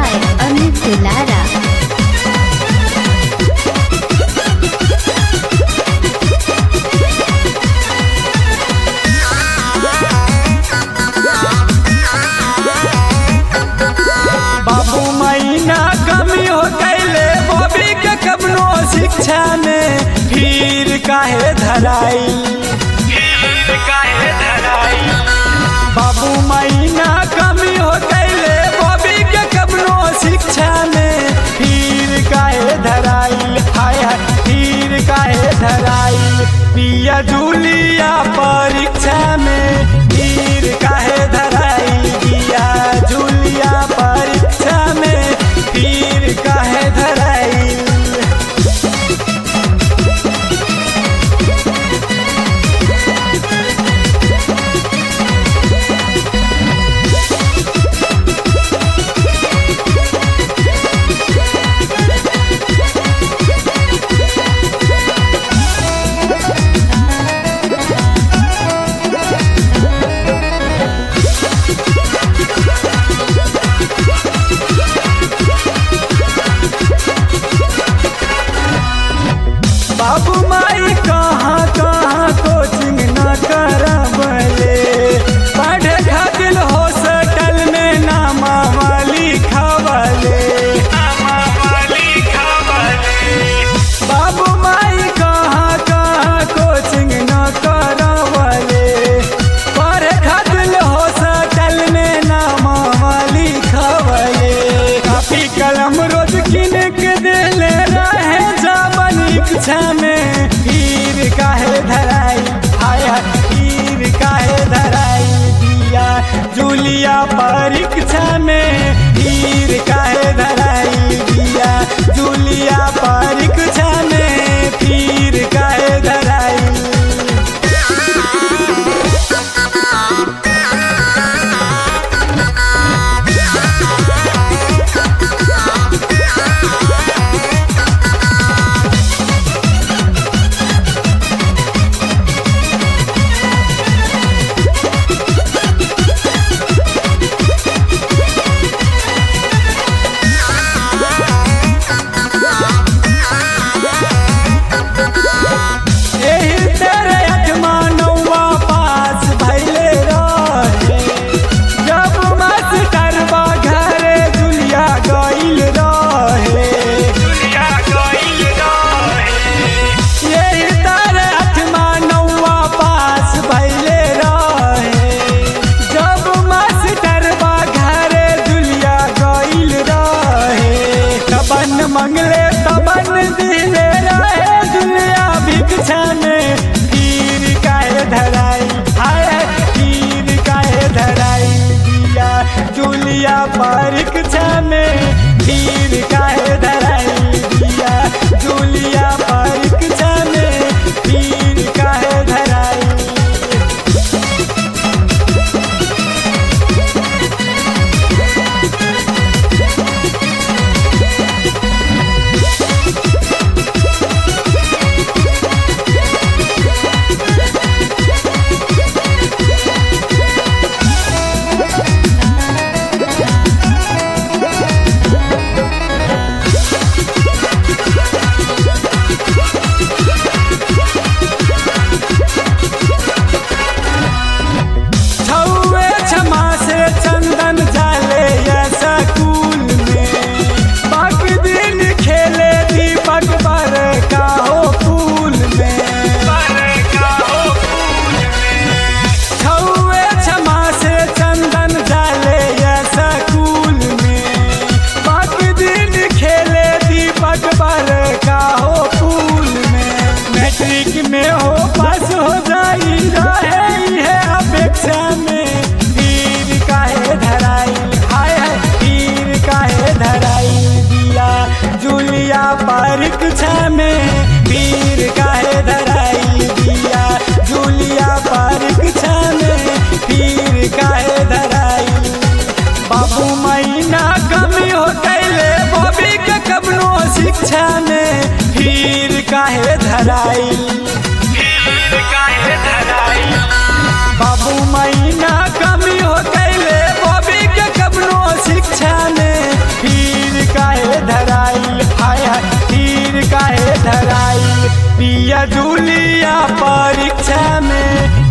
by Amit Dulara. बाबू मैना कमी हो कैले बॉबी के कबनो शिक्षा में फिर काहे धराई फिर काहे धराई बाबू मैना कमी हो कैले बॉबी के कबनो शिक्षा में फिर काहे धराई हाय हाय फिर काहे धराई पिया जूलिया परीक्षा में फिर काहे धराई पिया जूलिया परीक्षा में फिर काहे धराई बाबू माई कहाँ कहाँ कोचिंग न करबले पढ़े खातिर हॉस्टल में नामा वाली खबले बाबू माई कहाँ कहाँ कोचिंग न करबले पढ़े खातिर हॉस्टल में नामा वाली खबले कापी कलम रोज किन के देले रहे जाबन इच्छा में फिर काहे धराई हाय हाय फिर काहे धराई दिया जूलिया परीक्षा में फिर काहे धराई दिया जूलिया परीक्षा में फिर काहे धराई एही तेरे अठमा नौवा पास भइले रहे जब मास्टरबा घरे जुलिया गइल रहे जुलिया गइल रहे एही तेरे अठमा नौवा पास भइले रहे जब मास्टरबा घरे जुलिया गइल रहे तबन मंगले तबन दिले रहे जुलिया भिक्षा में फिर काहे धराई हाय फिर काहे धराई दिया जुलिया परीक्षा में फिर काहे धराई दिया जुलिया परीक्षा में फिर काहे धराई छौवे क्षमा से चंदन जाले या स्कूल में बाकी दिन खेले दीपक पर का हो फूल में छौवे क्षमा से चंदन जाले या स्कूल में बाकी दिन खेले दीपक पर का हो फूल में मैट्रिक में हो पास हो जाई रहे है अपेक्षा में फिर काहे धराई हाय हाय फिर काहे धराई दिया जूलिया परीक्षा में फिर काहे धराई दिया जूलिया परीक्षा में फिर काहे धराई बाबू मैना कमी हो कैले बॉबी के कबनो शिक्षा में फिर काहे धराई फिर काहे धराई बाबू मैना कमी हो कैले बॉबी के कबनो शिक्षा में फिर पिया जूलिया परीक्षा में